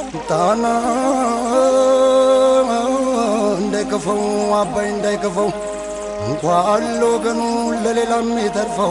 ጣና እንዳይከፈው አባይ እንዳይከፈው እንኳን ለወገኑ ለሌላም የተርፈው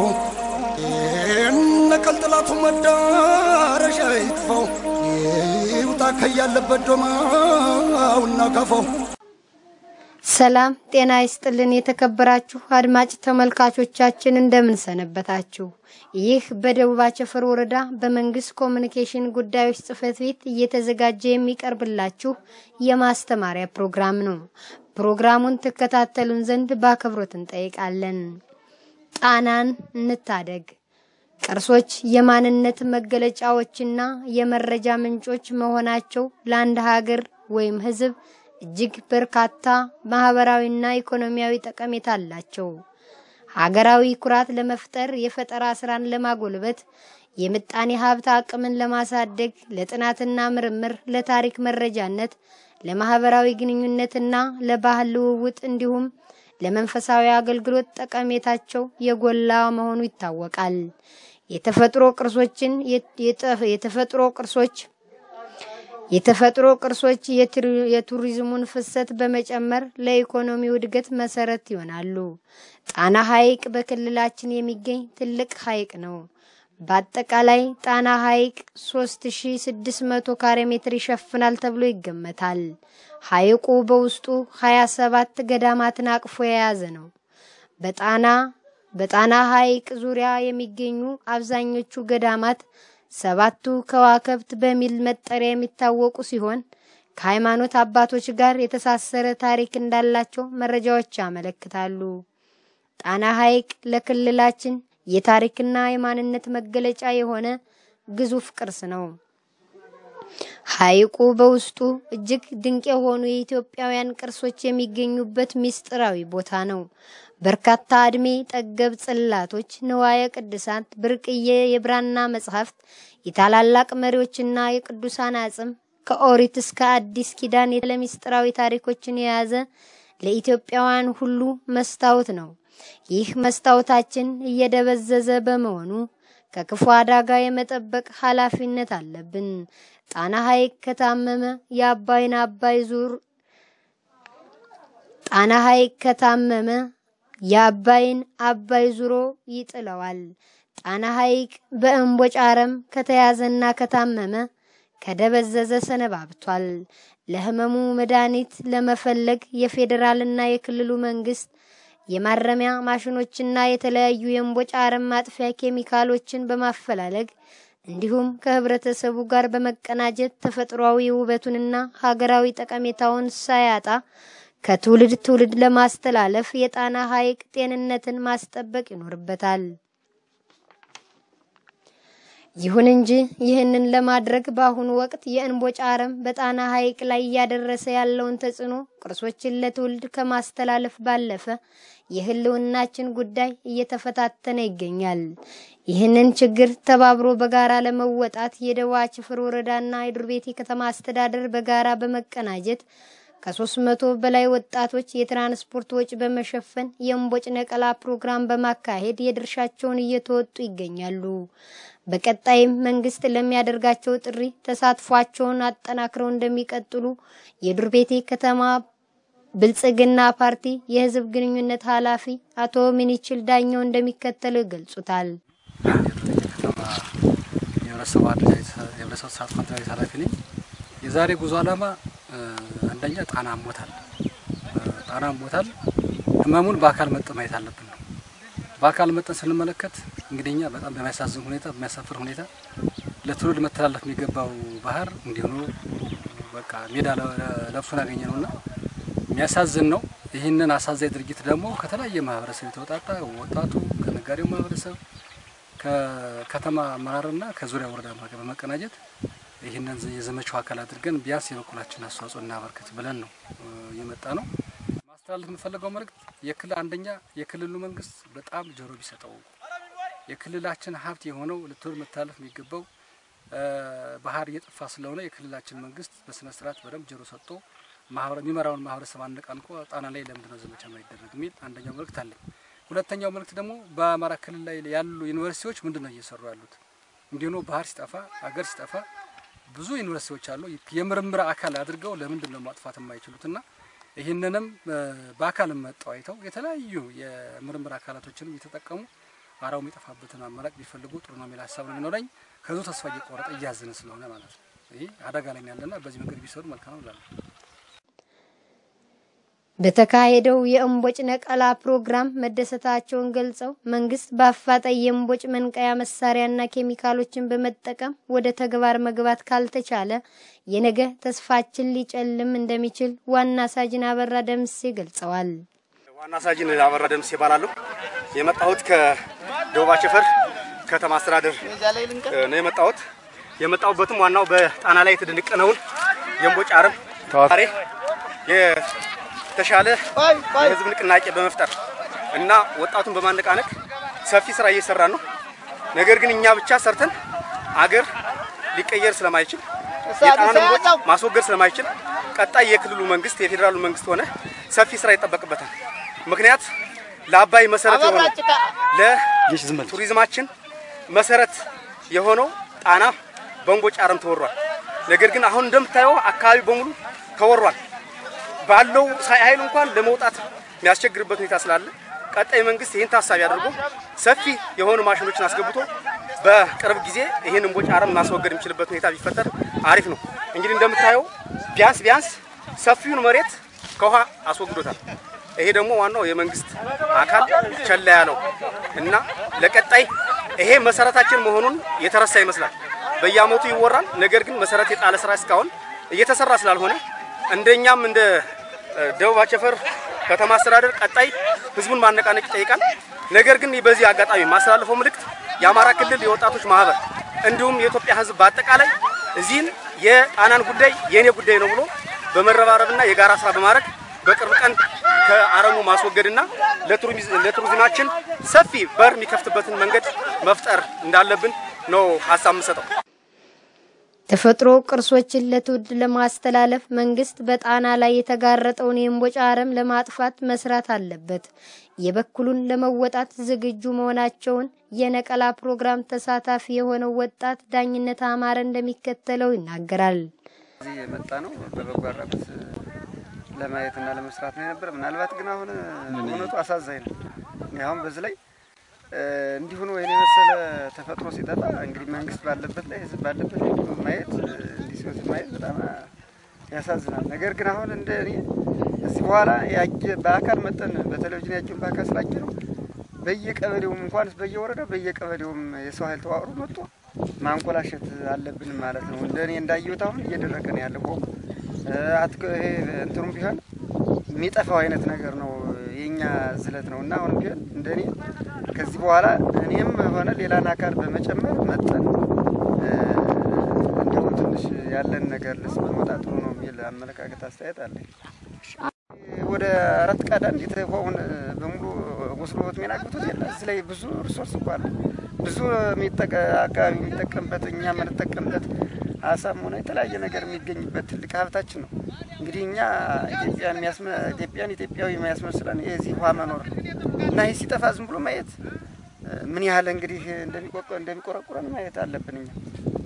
ነቀል ጥላቱ መዳረሻ ይጥፈው ይውጣ ከያለበት ዶማውና ከፈው ሰላም ጤና ይስጥልን። የተከበራችሁ አድማጭ ተመልካቾቻችን እንደምን ሰነበታችሁ? ይህ በደቡብ አቸፈር ወረዳ በመንግስት ኮሚኒኬሽን ጉዳዮች ጽሕፈት ቤት እየተዘጋጀ የሚቀርብላችሁ የማስተማሪያ ፕሮግራም ነው። ፕሮግራሙን ትከታተሉን ዘንድ በአክብሮት እንጠይቃለን። ጣናን እንታደግ። ቅርሶች የማንነት መገለጫዎችና የመረጃ ምንጮች መሆናቸው ለአንድ ሀገር ወይም ሕዝብ እጅግ በርካታ ማህበራዊና ኢኮኖሚያዊ ጠቀሜታ አላቸው። ሀገራዊ ኩራት ለመፍጠር፣ የፈጠራ ስራን ለማጎልበት፣ የምጣኔ ሀብት አቅምን ለማሳደግ፣ ለጥናትና ምርምር፣ ለታሪክ መረጃነት፣ ለማህበራዊ ግንኙነትና ለባህል ልውውጥ እንዲሁም ለመንፈሳዊ አገልግሎት ጠቀሜታቸው የጎላ መሆኑ ይታወቃል። የተፈጥሮ ቅርሶችን የተፈጥሮ ቅርሶች የተፈጥሮ ቅርሶች የቱሪዝሙን ፍሰት በመጨመር ለኢኮኖሚው እድገት መሰረት ይሆናሉ። ጣና ሐይቅ በክልላችን የሚገኝ ትልቅ ሐይቅ ነው። በአጠቃላይ ጣና ሐይቅ 3600 ካሬ ሜትር ይሸፍናል ተብሎ ይገመታል። ሐይቁ በውስጡ 27 ገዳማትን አቅፎ የያዘ ነው። በጣና በጣና ሐይቅ ዙሪያ የሚገኙ አብዛኞቹ ገዳማት ሰባቱ ከዋክብት በሚል መጠሪያ የሚታወቁ ሲሆን ከሃይማኖት አባቶች ጋር የተሳሰረ ታሪክ እንዳላቸው መረጃዎች ያመለክታሉ። ጣና ሐይቅ ለክልላችን የታሪክና የማንነት መገለጫ የሆነ ግዙፍ ቅርስ ነው። ሐይቁ በውስጡ እጅግ ድንቅ የሆኑ የኢትዮጵያውያን ቅርሶች የሚገኙበት ምስጢራዊ ቦታ ነው። በርካታ ዕድሜ ጠገብ ጽላቶች፣ ንዋየ ቅድሳት፣ ብርቅዬ የብራና መጽሐፍት፣ የታላላቅ መሪዎችና የቅዱሳን አጽም ከኦሪት እስከ አዲስ ኪዳን ለምስጢራዊ ታሪኮችን የያዘ ለኢትዮጵያውያን ሁሉ መስታወት ነው። ይህ መስታወታችን እየደበዘዘ በመሆኑ ከክፉ አደጋ የመጠበቅ ኃላፊነት አለብን። ጣና ሐይቅ ከታመመ የአባይን አባይ ዙር ጣና ሐይቅ ከታመመ የአባይን አባይ ዙሮ ይጥለዋል። ጣና ሐይቅ በእምቦጭ አረም ከተያዘና ከታመመ ከደበዘዘ ሰነባብቷል። ለህመሙ መድኃኒት ለመፈለግ የፌዴራልና የክልሉ መንግስት የማረሚያ ማሽኖችና የተለያዩ የእምቦጭ አረም ማጥፊያ ኬሚካሎችን በማፈላለግ እንዲሁም ከህብረተሰቡ ጋር በመቀናጀት ተፈጥሯዊ ውበቱንና ሀገራዊ ጠቀሜታውን ሳያጣ ከትውልድ ትውልድ ለማስተላለፍ የጣና ሐይቅ ጤንነትን ማስጠበቅ ይኖርበታል። ይሁን እንጂ ይህንን ለማድረግ በአሁኑ ወቅት የእምቦጭ አረም በጣና ሐይቅ ላይ እያደረሰ ያለውን ተጽዕኖ ቅርሶችን ለትውልድ ከማስተላለፍ ባለፈ የህልውናችን ጉዳይ እየተፈታተነ ይገኛል። ይህንን ችግር ተባብሮ በጋራ ለመወጣት የደቡብ አቸፈር ወረዳና የዱር ቤቴ ከተማ አስተዳደር በጋራ በመቀናጀት ከሶስት መቶ በላይ ወጣቶች የትራንስፖርት ወጪ በመሸፈን የእምቦጭ ነቀላ ፕሮግራም በማካሄድ የድርሻቸውን እየተወጡ ይገኛሉ። በቀጣይም መንግስት ለሚያደርጋቸው ጥሪ ተሳትፏቸውን አጠናክረው እንደሚቀጥሉ የዱር ቤቴ ከተማ ብልጽግና ፓርቲ የህዝብ ግንኙነት ኃላፊ አቶ ሚኒችል ዳኘው እንደሚከተለው ይገልጹታል። የህብረተሰቡ የህብረተሰቡ ተሳትፎ አደረጃጀት ኃላፊ ነኝ። የዛሬ ጉዞ ዓላማ አንደኛ ጣና አሞታል። ጣና አሞታል። ህመሙን በአካል መጠን ማየት አለብን ነው። በአካል መጠን ስንመለከት እንግዲህ እኛ በጣም በሚያሳዝን ሁኔታ በሚያሳፍር ሁኔታ ለትውልድ መተላለፍ የሚገባው ባህር እንዲሆኑ በቃ ሜዳ ለብሶን ያገኘ ነውና የሚያሳዝን ነው። ይህንን አሳዛኝ ድርጊት ደግሞ ከተለያየ ማህበረሰብ የተወጣጣ ወጣቱ ከነጋዴው ማህበረሰብ ከከተማ አመራርና ከዙሪያ ወረዳ ጋር በመቀናጀት ይህንን የዘመቻው አካል አድርገን ቢያንስ የበኩላችን አስተዋጽኦ እናበርክት ብለን ነው የመጣ ነው። ማስተላለፍ የምፈልገው መልእክት የክልል አንደኛ የክልሉ መንግስት በጣም ጆሮ ቢሰጠው የክልላችን ሀብት የሆነው ለትውልድ መተላለፍ የሚገባው ባህር እየጠፋ ስለሆነ የክልላችን መንግስት በስነ ስርዓት በደንብ ጆሮ ሰጥቶ የሚመራውን ማህበረሰብ አነቃንቆ ጣና ላይ ለምንድነው ዘመቻ ማይደረግ የሚል አንደኛው መልእክት አለኝ። ሁለተኛው መልእክት ደግሞ በአማራ ክልል ላይ ያሉ ዩኒቨርሲቲዎች ምንድን ነው እየሰሩ ያሉት? እንዲሁ ባህር ሲጠፋ ሀገር ሲጠፋ ብዙ ዩኒቨርሲቲዎች አሉ የምርምር አካል አድርገው ለምንድን ነው ማጥፋት የማይችሉትና ይህንንም በአካል መጠው አይተው የተለያዩ የምርምር አካላቶችንም እየተጠቀሙ አራው የሚጠፋበትን አማራጭ ቢፈልጉ ጥሩ ነው የሚል ሀሳብ ነው የሚኖረኝ። ከዙ ተስፋ እየቆረጠ እያዘነ ስለሆነ ማለት ነው። ይህ አደጋ ላይ ያለና በዚህ መንገድ ቢሰሩ መልካም ነው እላለሁ። በተካሄደው የእምቦጭ ነቀላ ፕሮግራም መደሰታቸውን ገልጸው መንግስት በአፋጣኝ የእምቦጭ መንቀያ መሳሪያና ኬሚካሎችን በመጠቀም ወደ ተግባር መግባት ካልተቻለ የነገ ተስፋችን ሊጨልም እንደሚችል ዋና ሳጅን አበራ ደምሴ ገልጸዋል። ዋና ሳጅን አበራ ደምሴ ይባላለሁ። የመጣሁት ከደቡብ አቸፈር ከተማ አስተዳደር ነው የመጣሁት። የመጣሁበትም ዋናው በጣና ላይ የተደነቀነውን የእምቦጭ አረም ዛሬ የተሻለ የህዝብ ንቅናቄ በመፍጠር እና ወጣቱን በማነቃነቅ ሰፊ ስራ እየሰራን ነው። ነገር ግን እኛ ብቻ ሰርተን አገር ሊቀየር ስለማይችል የጣናን እምቦጭ ማስወገድ ስለማይችል ቀጣይ የክልሉ መንግስት የፌዴራሉ መንግስት ሆነ ሰፊ ስራ ይጠበቅበታል። ምክንያት ለአባይ መሰረት የሆነው ለቱሪዝማችን መሰረት የሆነው ጣና በእምቦጭ አረም ተወሯል። ነገር ግን አሁን እንደምታየው አካባቢ በሙሉ ተወሯል። ባለው ኃይል እንኳን ለመውጣት የሚያስቸግርበት ሁኔታ ስላለ ቀጣይ መንግስት ይህን ታሳቢ አድርጎ ሰፊ የሆኑ ማሽኖችን አስገብቶ በቅርብ ጊዜ ይህን እምቦጭ አረም ማስወገድ የሚችልበት ሁኔታ ቢፈጠር አሪፍ ነው። እንግዲህ እንደምታየው ቢያንስ ቢያንስ ሰፊውን መሬት ከውሃ አስወግዶታል። ይሄ ደግሞ ዋናው የመንግስት አካል ቸላ ያለው እና ለቀጣይ ይሄ መሰረታችን መሆኑን የተረሳ ይመስላል። በየአመቱ ይወራል። ነገር ግን መሰረት የጣለ ስራ እስካሁን እየተሰራ ስላልሆነ እንደኛም እንደ ደቡብ አቸፈር ከተማ አስተዳደር ቀጣይ ህዝቡን ማነቃነቅ ይጠይቃል። ነገር ግን በዚህ አጋጣሚ ማስተላለፈው ምልክት የአማራ ክልል የወጣቶች ማህበር እንዲሁም የኢትዮጵያ ህዝብ በአጠቃላይ እዚህን የጣናን ጉዳይ የእኔ ጉዳይ ነው ብሎ በመረባረብና የጋራ ስራ በማድረግ በቅርብ ቀን ከአረሙ ማስወገድና ለቱሪዝማችን ሰፊ በር የሚከፍትበትን መንገድ መፍጠር እንዳለብን ነው ሀሳብ የምሰጠው። ተፈጥሮ ቅርሶችን ለትውልድ ለማስተላለፍ መንግስት በጣና ላይ የተጋረጠውን የእምቦጭ አረም ለማጥፋት መስራት አለበት። የበኩሉን ለመወጣት ዝግጁ መሆናቸውን የነቀላ ፕሮግራም ተሳታፊ የሆነው ወጣት ዳኝነት አማረ እንደሚከተለው ይናገራል። እዚህ የመጣ ነው በበጎ አድራጎት ለማየትና ለመስራት ነው የነበረ። ምናልባት ግን አሁን እውነቱ አሳዛኝ ነው። እኔ አሁን በዚህ ላይ እንዲሁ ነው ይህን የመሰለ ተፈጥሮ ሲጠፋ እንግዲህ መንግስት ባለበት ላይ ህዝብ ባለበት ማየት እንዲህ ሲወት ማየት በጣም ያሳዝናል። ነገር ግን አሁን እንደ እኔ እዚህ በኋላ ያየ በአካል መጠን በቴሌቪዥን ያየውን በአካል ስላየ ነው በየቀበሌውም እንኳን በየወረዳው በየቀበሌውም የሰው ኃይል ተዋቅሮ መጥቶ ማንኮላሸት አለብን ማለት ነው። እንደ እኔ እንዳየሁት አሁን እየደረቀ ነው ያለው ቆሙ ይሄ እንትኑም ቢሆን የሚጠፋው አይነት ነገር ነው የኛ ዝለት ነው እና አሁንም ቢሆን እንደ እኔ ከዚህ በኋላ እኔም ሆነ ሌላን አካል በመጨመር መጠን እንዲሁ ትንሽ ያለን ነገር ልስ በመውጣት ጥሩ ነው የሚል አመለካከት አስተያየት አለኝ። ወደ አራት ቀዳን የተሆውን በሙሉ ወስዶት የሚናግቱት የለ እዚህ ላይ ብዙ ሪሶርስ እኮ አለ። ብዙ አካባቢ የሚጠቀምበት እኛ የምንጠቀምበት አሳም ሆነ የተለያየ ነገር የሚገኝበት ትልቅ ሀብታችን ነው። እንግዲህ እኛ ኢትዮጵያን ኢትዮጵያን ኢትዮጵያዊ የሚያስመስለን የዚህ ውሃ መኖር እና ይህ ሲጠፋ ዝም ብሎ ማየት ምን ያህል እንግዲህ እንደሚቆረቁረን ማየት አለብን እኛ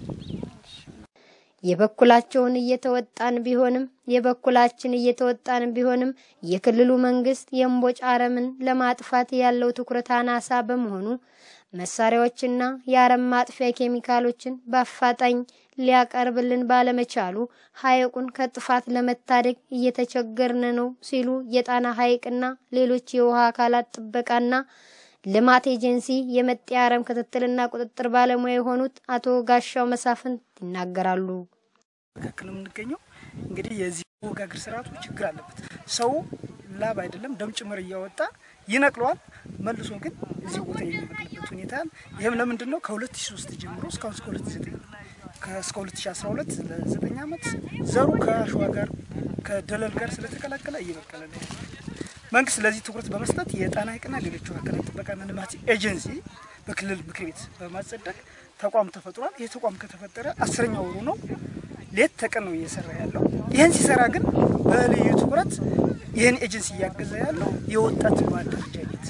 የበኩላቸውን እየተወጣን ቢሆንም የበኩላችን እየተወጣን ቢሆንም የክልሉ መንግስት የእምቦጭ አረምን ለማጥፋት ያለው ትኩረት አናሳ በመሆኑ መሳሪያዎችና የአረም ማጥፊያ ኬሚካሎችን በአፋጣኝ ሊያቀርብልን ባለመቻሉ ሐይቁን ከጥፋት ለመታደግ እየተቸገርን ነው ሲሉ የጣና ሐይቅና ሌሎች የውሃ አካላት ጥበቃና ልማት ኤጀንሲ የመጤ አረም ክትትልና ቁጥጥር ባለሙያ የሆኑት አቶ ጋሻው መሳፍንት ይናገራሉ። መካከል የምንገኘው እንግዲህ የዚህ ወጋግር ስርዓቱ ችግር አለበት። ሰው ላብ አይደለም ደም ጭምር እያወጣ ይነቅለዋል። መልሶ ግን እዚህ ቦታ የሚበቅልበት ሁኔታ ይህም ለምንድን ነው? ከ2003 ጀምሮ እስካሁን እስከ 2009 እስከ 2012 ለዘጠኝ ዓመት ዘሩ ከአሸዋ ጋር ከደለል ጋር ስለተቀላቀለ እየበቀለ ነው። መንግስት ለዚህ ትኩረት በመስጠት የጣና ሐይቅና ሌሎች አካላት ጥበቃና ልማት ኤጀንሲ በክልል ምክር ቤት በማጸደቅ ተቋም ተፈጥሯል። ይህ ተቋም ከተፈጠረ አስረኛ ወሩ ነው። ሌት ተቀን ነው እየሰራ ያለው። ይህን ሲሰራ ግን በልዩ ትኩረት ይህን ኤጀንሲ እያገዘ ያለው የወጣት ማደረጃጀት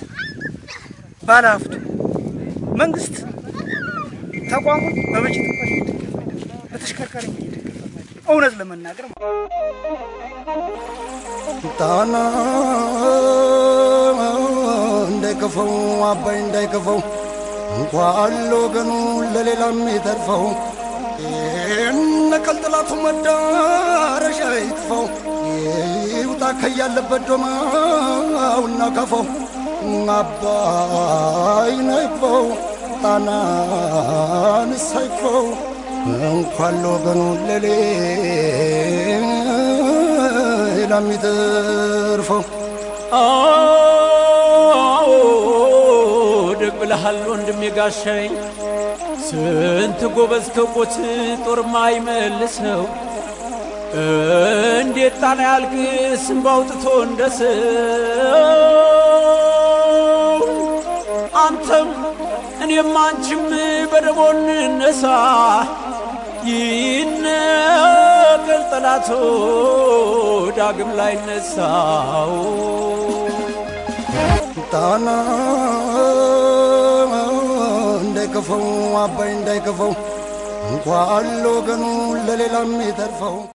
ባለሀብቱ መንግስት ተቋሙን በበጀት እንኳን እየደገፈ አይደለም። በተሽከርካሪ መሄድ ይገባል ማለት ነው። እውነት ለመናገር ማለት ነው። ጣና እንዳይከፈው አባይ እንዳይከፈው እንኳን ለወገኑ ለሌላም የተርፈው ነቀል ጥላቱ መዳረሻ ይጥፈው ይውጣ ከያለበት ዶማውና ከፈው አባይ ነይፈው ጣናን ሳይፈው እንኳን ለወገኑ ለሌላም ይተርፈው አዎ ደግ ብለሃል ወንድሜ ጋሻይ ስንት ጎበዝ ከቆት ጦር ማይመልሰው እንዴት ጣና ያልክ ስም ባውጥቶ እንደ ሰው አንተም እኔም አንቺም በደቦ እንነሳ ይነቀል ጠላቶ ዳግም ላይ ነሳው ጣና እንዳይከፈው አባይ እንዳይከፈው እንኳን ለወገኑ ለሌላም የተርፈው